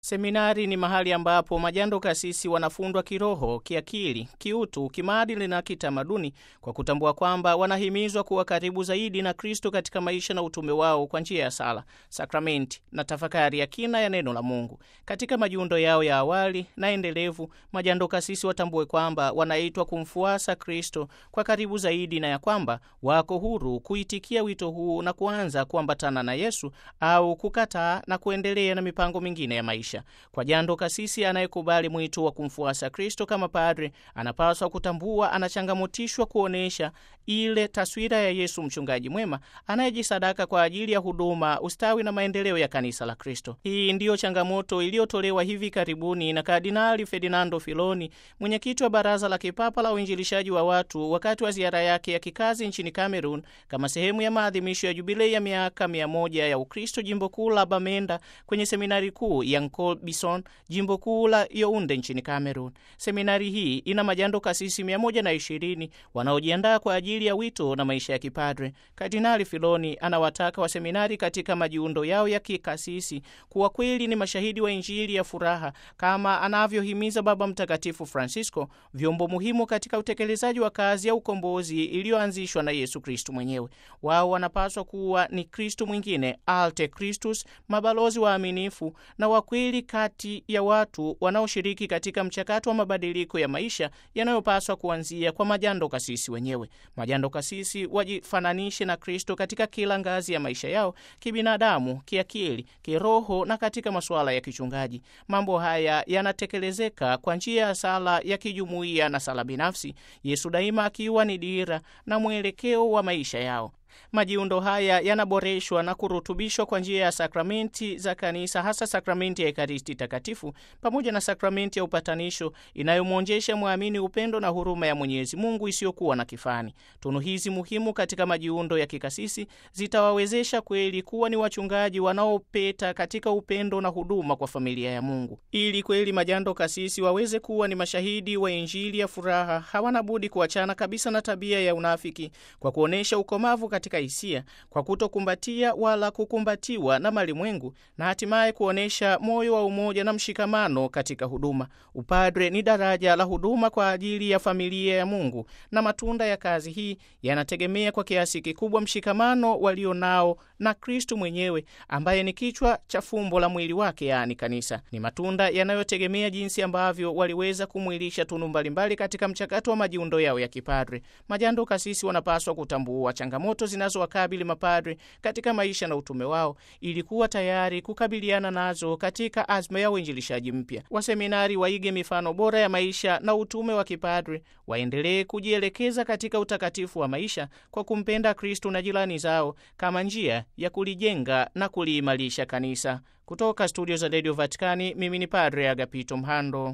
Seminari ni mahali ambapo majando kasisi wanafundwa kiroho, kiakili, kiutu, kimaadili na kitamaduni, kwa kutambua kwamba wanahimizwa kuwa karibu zaidi na Kristo katika maisha na utume wao kwa njia ya sala, sakramenti na tafakari ya kina ya neno la Mungu. Katika majiundo yao ya awali na endelevu, majando kasisi watambue kwamba wanaitwa kumfuasa Kristo kwa karibu zaidi, na ya kwamba wako huru kuitikia wito huu na kuanza kuambatana na Yesu au kukataa na kuendelea na mipango mingine ya maisha. Kwa jando kasisi anayekubali mwito wa kumfuasa Kristo kama padre, anapaswa kutambua anachangamotishwa kuonyesha ile taswira ya Yesu mchungaji mwema anayejisadaka kwa ajili ya huduma, ustawi na maendeleo ya kanisa la Kristo. Hii ndiyo changamoto iliyotolewa hivi karibuni na Kardinali Ferdinando Filoni, mwenyekiti wa Baraza la Kipapa la Uinjilishaji wa Watu, wakati wa ziara yake ya kikazi nchini Cameroon kama sehemu ya maadhimisho ya jubilei ya miaka mia moja ya Ukristo, jimbo kuu la Bamenda, kwenye seminari kuu ya Nkol Bison, jimbo kuu la Yaounde nchini Cameroon. Seminari hii ina majando kasisi 120 wanaojiandaa kwa ajili ya wito na maisha ya kipadre. Kardinali Filoni anawataka waseminari katika majiundo yao ya kikasisi kuwa kweli ni mashahidi wa Injili ya furaha kama anavyohimiza Baba Mtakatifu Francisco, vyombo muhimu katika utekelezaji wa kazi ya ukombozi iliyoanzishwa na Yesu Kristu mwenyewe. Wao wanapaswa kuwa ni Kristu mwingine, alte Christus, mabalozi waaminifu na wakweli kati ya watu wanaoshiriki katika mchakato wa mabadiliko ya maisha yanayopaswa kuanzia kwa majando kasisi wenyewe. Majando kasisi wajifananishe na Kristo katika kila ngazi ya maisha yao, kibinadamu, kiakili, kiroho na katika masuala ya kichungaji. Mambo haya yanatekelezeka kwa njia ya sala ya kijumuiya na sala binafsi, Yesu daima akiwa ni dira na mwelekeo wa maisha yao. Majiundo haya yanaboreshwa na kurutubishwa kwa njia ya sakramenti za kanisa, hasa sakramenti ya Ekaristi Takatifu pamoja na sakramenti ya upatanisho inayomwonjesha mwamini upendo na huruma ya Mwenyezi Mungu isiyokuwa na kifani. Tunu hizi muhimu katika majiundo ya kikasisi zitawawezesha kweli kuwa ni wachungaji wanaopeta katika upendo na huduma kwa familia ya Mungu. Ili kweli majando kasisi waweze kuwa ni mashahidi wa Injili ya furaha, hawana budi kuachana kabisa na tabia ya unafiki kwa kuonyesha ukomavu katika hisia kwa kutokumbatia wala kukumbatiwa na malimwengu na hatimaye kuonyesha moyo wa umoja na mshikamano katika huduma. Upadre ni daraja la huduma kwa ajili ya familia ya Mungu, na matunda ya kazi hii yanategemea kwa kiasi kikubwa mshikamano walio nao na Kristu mwenyewe ambaye ni kichwa cha fumbo la mwili wake, yaani kanisa. Ni matunda yanayotegemea jinsi ambavyo waliweza kumwilisha tunu mbalimbali katika mchakato wa majiundo yao ya kipadre. Majando kasisi wanapaswa kutambua changamoto zinazowakabili mapadre katika maisha na utume wao ili kuwa tayari kukabiliana nazo katika azma ya uinjilishaji mpya. Waseminari waige mifano bora ya maisha na utume wa kipadre, waendelee kujielekeza katika utakatifu wa maisha kwa kumpenda Kristu na jirani zao kama njia ya kulijenga na kuliimarisha kanisa. Kutoka studio za redio Vatikani, mimi ni Padre Agapito Mhando.